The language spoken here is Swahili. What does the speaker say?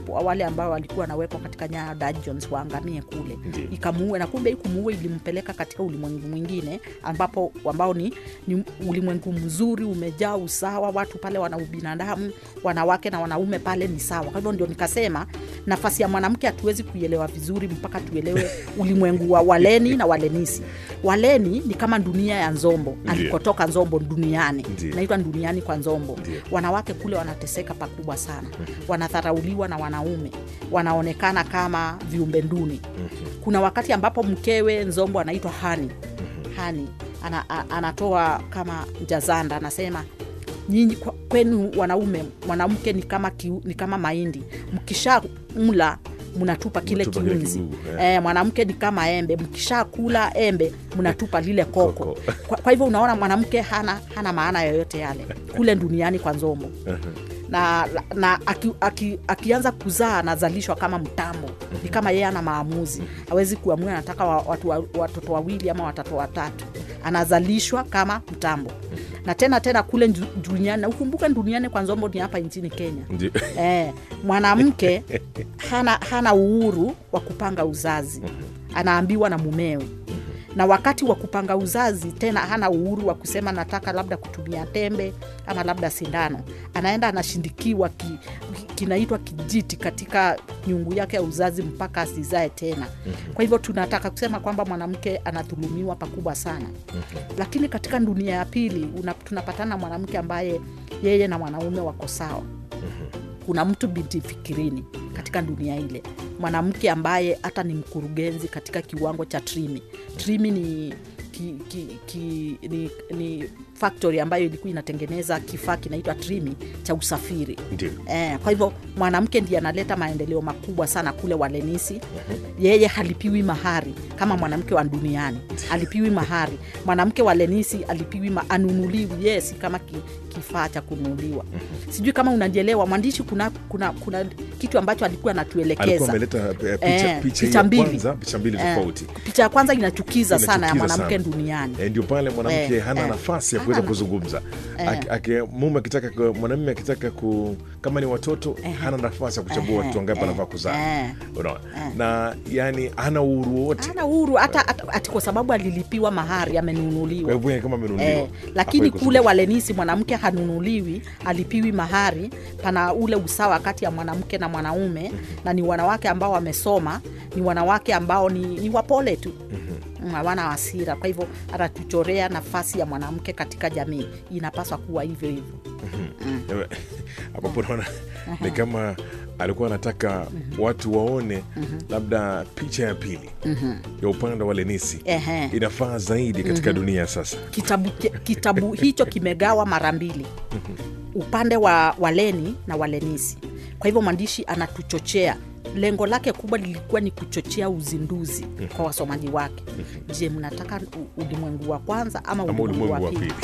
wale ambao walikuwa wanawekwa katika Nyaya dungeons waangamie kule Ndiyo. ikamuue na kumbe ikumuue ilimpeleka katika ulimwengu mwingine ambapo ambao ni, ni ulimwengu mzuri umejaa usawa watu pale wana ubinadamu wanawake na wanaume pale ni sawa kwa hivyo ndio nikasema nafasi ya mwanamke hatuwezi kuielewa vizuri mpaka tuelewe ulimwengu wa waleni na walenisi waleni ni kama dunia ya nzombo Ndiyo. alikotoka nzombo duniani Ndiyo. naitwa duniani kwa nzombo Ndiyo. wanawake kule wanateseka pakubwa sana wanadharauliwa na wanaume wanaonekana kama viumbe nduni kuna wakati ambapo mkewe nzombo anaitwa hani hani ana, a, anatoa kama jazanda anasema nyinyi kwa- kwenu wanaume mwanamke ni kama kiu, ni kama mahindi mkisha mla mnatupa kile Mnatupa kile kiunzi kigugu, eh, mwanamke ni kama embe mkisha kula embe mnatupa lile koko, Koko. Kwa, kwa hivyo unaona mwanamke hana, hana maana yoyote yale kule duniani kwa nzombo na, na aki, aki, akianza kuzaa anazalishwa kama mtambo ni kama yeye ana maamuzi hawezi kuamua anataka wa, watu, wa, watoto wawili ama watoto watatu anazalishwa kama mtambo na tena tena kule ndu- duniani na ukumbuke duniani kwa nzombo ni hapa nchini kenya Ndio. eh, mwanamke hana, hana uhuru wa kupanga uzazi anaambiwa na mumewe na wakati wa kupanga uzazi tena hana uhuru wa kusema nataka labda kutumia tembe ama labda sindano anaenda anashindikiwa ki, ki- kinaitwa kijiti katika nyungu yake ya uzazi mpaka asizae tena kwa hivyo tunataka kusema kwamba mwanamke anadhulumiwa pakubwa sana lakini katika dunia ya pili una- tunapatana na mwanamke ambaye yeye na mwanaume wako sawa kuna mtu binti fikirini katika dunia ile mwanamke ambaye hata ni mkurugenzi katika kiwango cha trimi trimi ni ki, ki, ki, ni, ni factory ambayo ilikuwa inatengeneza kifaa kinaitwa trimi cha usafiri Ndio. Eh, kwa hivyo mwanamke ndiye analeta maendeleo makubwa sana kule walenisi yeye halipiwi mahari kama mwanamke wa duniani alipiwi mahari mwanamke wa lenisi alipiwi ma, anunuliwi yeye si kama ki, kifaa cha kununuliwa sijui kama unanielewa mwandishi kuna, kuna, kuna kitu ambacho alikuwa alikuwa anatuelekeza ameleta eh, picha, Eh, picha, picha ya mbili. kwanza picha mbili Eh, tofauti picha ya kwanza inachukiza sana ya Inachukiza mwanamke sana. duniani Eh, ndio pale mwanamke Eh, hana eh. nafasi ya Hana kuweza na- kuzungumza Eh. Aki- aki- mume akitaka ku- mwanamume akitaka ku kama ni watoto hana nafasi ya kuchagua Eh, watoto wangapi eh, anafaa kuzaa eh. unaona na yani hana uhuru wowote hana uhuru hata, hata ati kwa sababu alilipiwa mahari kwa amenunuliwa hivyo yeye kama amenunuliwa Eh, lakini hafai kule kuzungumza. walenisi mwanamke hanunuliwi alipiwi mahari pana ule usawa kati ya mwanamke na mwanaume na ni wanawake ambao wamesoma ni wanawake ambao ni, ni wapole tu Mm, hawana hasira kwa hivyo anatuchorea nafasi ya mwanamke katika jamii inapaswa kuwa hivyo hivyo Ewe, ambapo naona ni kama alikuwa anataka watu waone labda picha ya pili ya upande wa lenisi Ehe. inafaa zaidi katika dunia ya sasa kitabu, kitabu hicho kimegawa mara mbili upande wa waleni na walenisi kwa hivyo mwandishi anatuchochea lengo lake kubwa lilikuwa ni kuchochea uzinduzi kwa wasomaji wake je mnataka u- ulimwengu wa kwanza ama ama ulimwengu wa ulimwengu wa pili pili